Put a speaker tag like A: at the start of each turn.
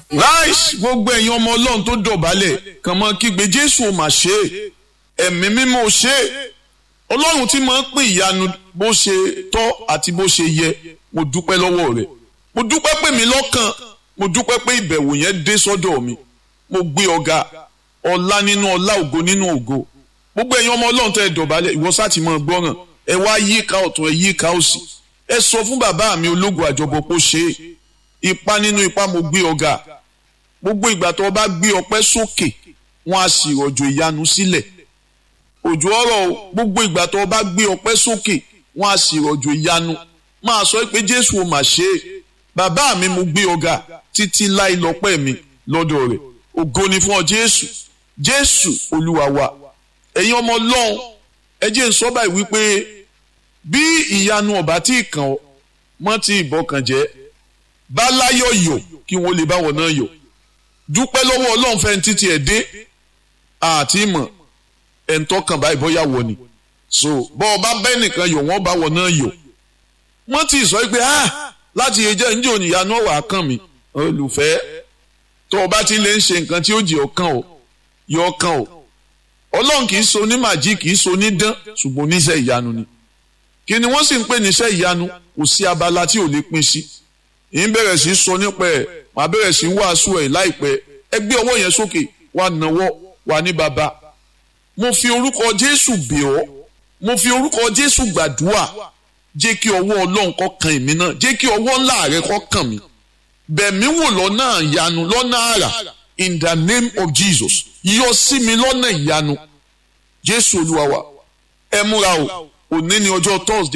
A: láìsí gbogbo ẹ̀yin ọmọ ọlọ́run tó dọ̀bálẹ̀ kàn mọ́ kígbe jésù ò mà ṣe é ẹ̀mí mímọ́ ò ṣe é ọlọ́run tí máa ń pín ìyanu bó ṣe tọ́ àti bó ṣe yẹ mo dúpẹ́ lọ́wọ́ rẹ̀ mo dúpẹ́ pé mi lọ́kàn mo dúpẹ́ pé ìbẹ̀wò yẹn dé sọ́dọ̀ mi mo gbé ọ̀gá ọlá nínú ọlá ògo nínú ògo gbogbo ẹ̀yin ọmọ ọlọ́run tẹ́ ẹ dọ̀bálẹ̀ ìwọ sáàtì máa gbọ́ràn ẹ wá yíká ọ̀tún ẹ yíká òsì ẹ sọ fún bàbá mi ológun àjọbọ pé ó ṣe é ipa nínú ipa mo gbé ọ̀gá gbogbo ìgbà tó o bá gbé ọpẹ́ sókè wọn á sì rọ̀jò ìyanu sílẹ̀ òjò ọ̀rọ̀ gbogbo ìgbà tó o bá gbé ọpẹ́ sókè wọn á sì rọ̀jò ìyanu máa sọ pé jésù ò mà ṣe é bàbá mi mo gbé ọ̀gá títí láì lọ́pẹ́ mi lọ́dọ̀ rẹ̀ ògo ni fún ọ jésù jésù olúwa wa ẹ̀yin ọmọ ọlọ́run ẹ jẹ́ n sọ báyìí wípé bí ìyanu ọ̀bá tí ì kàn ọ́ mọ́ ti ìbọkàn jẹ́ bá láyọ̀ yọ̀ kí wọ́n lè báwọn náà yọ̀ dúpẹ́ lọ́wọ́ ọlọ́run fẹ́ títí ẹ̀ dé àti ìmọ̀ ẹ̀ ń tọ́kàn báyìí bọ́yá wọ̀ ni so bọ́ ọba bẹ́ẹ̀ nìkan yọ̀ wọ́n báwọn náà yọ̀ wọ́n ti sọ pé ah láti ẹjẹ́ ń jò níyanu ọ̀wà kàn mí olùfẹ́ tó o bá ti lè ń ṣe nǹkan tí ó jẹ́ ọkàn o yọ ọkàn o ọlọ́run kì í so ní màjí kì í so ní dán ṣùgbọ́n oníṣẹ́ ìyanu ni kí ni wọ́n sì ń pè níṣẹ́ ìyanu kò sí abala tí ò lè pín sí ì ń bẹ̀rẹ̀ sí sọ nípa ẹ̀ màá bẹ̀rẹ̀ sí wàásù ẹ̀ láìpẹ́ ẹ gbé ọwọ́ yẹn sókè wà náwọ́ wà ní bàbá mo fi orúkọ jésù bẹ̀ ọ́ mo fi orúkọ jésù gbàdúrà jẹ́ kí ọwọ́ ọlọ́run kó kan èmi náà jẹ́ kí ọwọ́ ńlá rẹ kó kàn mí bẹ̀mí wò lọ́nà ìyanu lọ́nà àrà in the name of jesus yọ sí mi lọ́nà ìyanu jésù olúwa wa ẹ múra o òní ni ọjọ́ thursday.